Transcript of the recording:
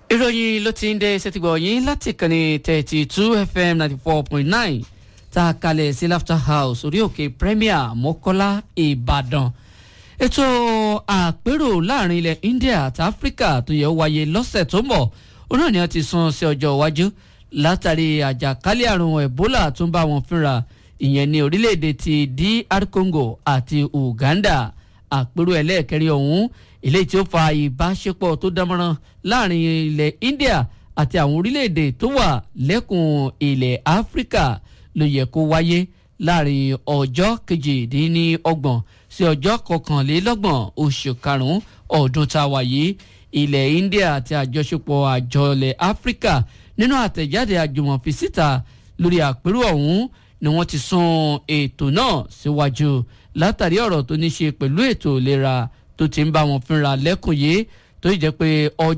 ìròyìn ló ti ń dé ṣètìgbọ̀ yín láti kànnì thirty two fm ninety four point nine tá a kalẹ̀ sí laughter house orí òkè premier mọ́kọ́lá ìbàdàn ètò àpérò láàrin ilẹ̀ india àti africa tó yẹ wáyé lọ́sẹ̀ tó ń bọ̀ ó náà ni wọ́n ti sún sí ọjọ́ iwájú látàrí àjàkálẹ̀ àrùn ebola tó ń bá wọn fínra ìyẹn ní orílẹ̀-èdè ti dr congo àti uganda àpérò ẹlẹ́ẹ̀kẹrin ọ̀hún eléyìí tí ó fa ìbáṣepọ̀ tó dánmọ́rán láàrin ilẹ̀ india àti àwọn orílẹ̀-èdè tó wà lẹ́kùn ilẹ̀ áfíríkà ló yẹ kó wáyé láàrin ọjọ́ kejìdínlọ́gbọ̀n sí ọjọ́ kọkànlélọ́gbọ̀n oṣù karùn-ún ọdún tá a wà yìí ilẹ̀ india àti àjọṣepọ̀ àjọ ilẹ̀ áfíríkà nínú àtẹ̀jáde àjùmọ̀fi síta lórí àpérò ọ̀hún ni wọ́n ti sún ètò náà síwájú látàrí ọ̀rọ̀ tó ní ṣe pẹ̀lú ètò ìlera tó ti ń bá wọn fínra lẹ́kùn yìí tó yìí jẹ́ pé ọjọ́